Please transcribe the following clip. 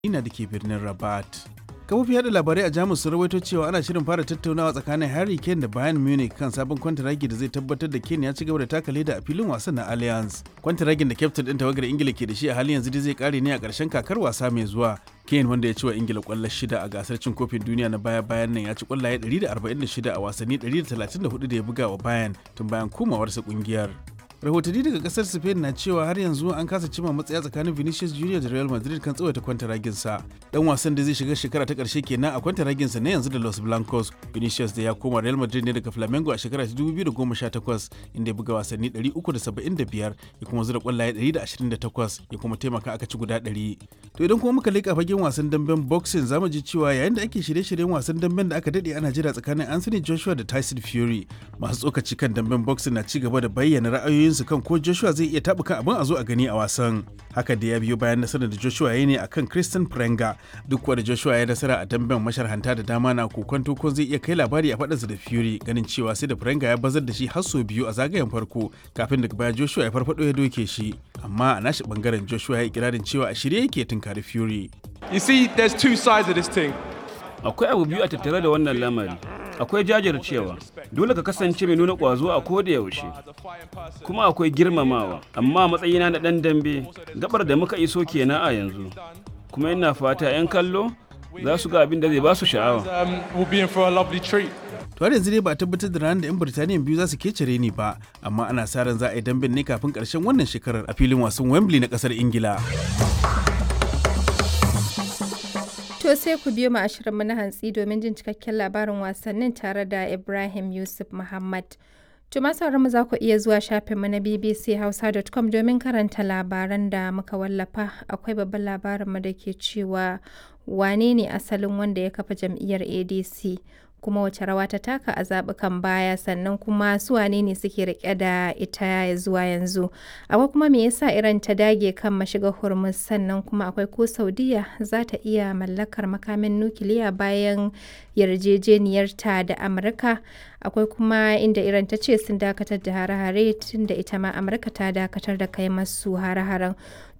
Ina da ke birnin Rabat. kafofin yada labarai a jamus sun rawaito cewa ana shirin fara tattaunawa tsakanin harry kane da bayern munich kan sabon kwantaragi da zai tabbatar da kane ya ci gaba da taka leda a filin wasan na allianz kwantaragin da kyaftin din tawagar ingila ke da shi a halin yanzu dai zai kare ne a karshen kakar wasa mai zuwa kane wanda ya ci wa ingila kwallo shida a gasar cin kofin duniya na baya bayan nan ya ci kwallaye 146 a wasanni 134 da ya buga wa bayern tun bayan komawarsa kungiyar rahotanni daga kasar spain na cewa har yanzu an kasa cima matsaya tsakanin vinicius junior da real madrid kan tsawaita kwantaraginsa dan wasan da zai shiga shekara ta karshe kenan a kwantaraginsa na yanzu da los blancos vinicius da ya koma real madrid ne daga flamengo a shekara ta 2018 inda ya buga wasanni 375 ya kuma zura kwallaye 128 ya kuma taimaka aka ci guda 100 to idan kuma muka leƙa fagen wasan damben boxing zamu ji cewa yayin da ake shirye-shiryen wasan damben da aka dade ana jira tsakanin anthony joshua da tyson fury masu tsokaci kan damben boxing na ci gaba da bayyana ra'ayoyin su kan ko Joshua zai iya tabuka abin a zo a gani a wasan. Haka da ya biyo bayan nasarar da Joshua ya ne akan Christian Prenga duk wanda Joshua ya nasara a damben masharhanta da dama na kokonto ko zai iya kai labari a faɗansa da Fury ganin cewa sai da Prenga ya bazar da shi har sau biyu a zagayen farko kafin daga baya Joshua ya farfado ya doke shi. Amma a nashi bangaren Joshua ya yi ikirarin cewa a shirye yake tunkari Fury. You see, there's two sides of this thing. Akwai abu biyu a tattare da wannan lamari. akwai jajircewa dole ka kasance mai nuna ƙwazo a koda yaushe kuma akwai girmamawa amma matsayina na ɗan dambe gabar da muka iso kenan a yanzu kuma ina fata 'yan kallo za su ga abin da zai ba su sha'awa to har yanzu dai ba a tabbatar da ranar da 'yan birtaniya biyu za su kecere ni ba amma ana sa ran za a yi damben ne kafin karshen wannan shekarar a filin wasan wembley na kasar ingila To sai ku biyo mu a shirinmu na hantsi domin jin cikakken labarin wasannin tare da Ibrahim Yusuf Muhammad. To masu mu za ku iya zuwa shafinmu na bbchausa.com domin karanta labaran da muka wallafa. Akwai babban labarinmu da ke cewa wane ne asalin wanda ya kafa jam'iyyar ADC kuma wace rawa ta taka a zaɓukan baya sannan kuma su wane ne suke rike da ita zuwa yanzu akwai kuma me yasa iran ta dage kan mashiga hormuz sannan kuma akwai ko saudiya za ta iya mallakar makamin nukiliya bayan yarjejeniyarta da amurka akwai kuma inda iran ta ce sun dakatar da hare-hare tun da ita ma amurka ta dakatar da kai masu hare-haren